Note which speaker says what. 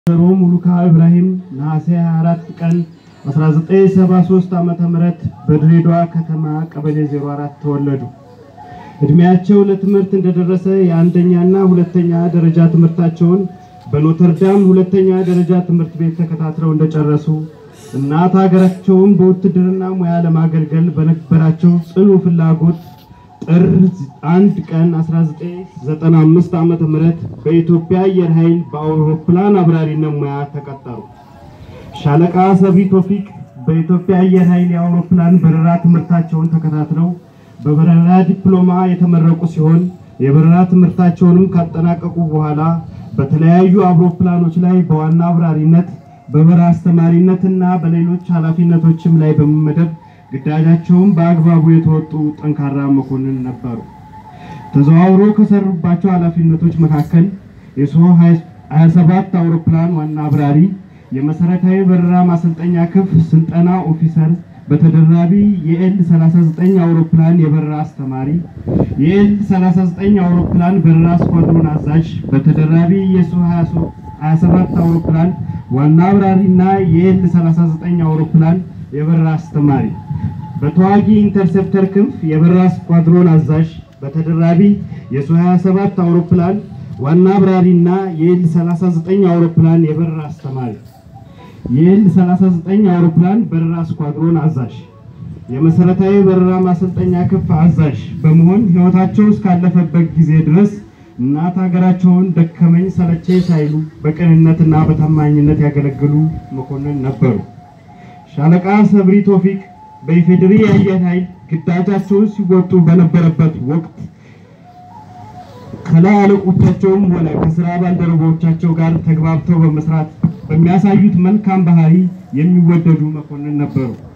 Speaker 1: ወይዘሮ ሙሉካ ኢብራሂም ነሐሴ 24 ቀን 1973 ዓ.ም በድሬዳዋ ከተማ ቀበሌ 04 ተወለዱ። እድሜያቸው ለትምህርት እንደደረሰ የአንደኛና ሁለተኛ ደረጃ ትምህርታቸውን በኖተርዳም ሁለተኛ ደረጃ ትምህርት ቤት ተከታትለው እንደጨረሱ እናት ሀገራቸውን በውትድርና ሙያ ለማገልገል በነበራቸው ጽኑ ፍላጎት ጥር 1 ቀን 1995 ዓመተ ምህረት በኢትዮጵያ አየር ኃይል በአውሮፕላን አብራሪነት ሙያ ተቀጠሩ። ሻለቃ ሰብሪ ቶፊቅ በኢትዮጵያ አየር ኃይል የአውሮፕላን በረራ ትምህርታቸውን ተከታትለው በበረራ ዲፕሎማ የተመረቁ ሲሆን የበረራ ትምህርታቸውንም ካጠናቀቁ በኋላ በተለያዩ አውሮፕላኖች ላይ በዋና አብራሪነት በበረራ አስተማሪነትና በሌሎች ኃላፊነቶችም ላይ በመመደብ ግዳጃቸውን በአግባቡ የተወጡ ጠንካራ መኮንን ነበሩ። ተዘዋውሮ ከሰሩባቸው ኃላፊነቶች መካከል የሱ 27 አውሮፕላን ዋና አብራሪ፣ የመሰረታዊ በረራ ማሰልጠኛ ክፍል ስልጠና ኦፊሰር፣ በተደራቢ የኤል 39 አውሮፕላን የበረራ አስተማሪ፣ የኤል 39 አውሮፕላን በረራ ስኳድሮን አዛዥ፣ በተደራቢ የሱ 27 አውሮፕላን ዋና አብራሪና የኤል 39 አውሮፕላን የበረራ አስተማሪ በተዋጊ ኢንተርሴፕተር ክንፍ የበረራ ስኳድሮን አዛዥ በተደራቢ የሱ 27 አውሮፕላን ዋና አብራሪና የኤል 39 አውሮፕላን የበረራ አስተማሪ የኤል 39 አውሮፕላን በረራ ስኳድሮን አዛዥ የመሰረታዊ በረራ ማሰልጠኛ ክንፍ አዛዥ በመሆን ሕይወታቸው እስካለፈበት ጊዜ ድረስ እናት ሀገራቸውን ደከመኝ ሰለቸኝ ሳይሉ በቅንነትና በታማኝነት ያገለግሉ መኮንን ነበሩ። ሻለቃ ሰብሪ ቶፊቅ በኢፌዴሪ የአየር ኃይል ግዳጃቸውን ሲወጡ በነበረበት ወቅት ከላይ አለቆቻቸውም ሆነ ከስራ ባልደረቦቻቸው ጋር ተግባብተው በመስራት በሚያሳዩት መልካም ባህሪ የሚወደዱ መኮንን ነበሩ።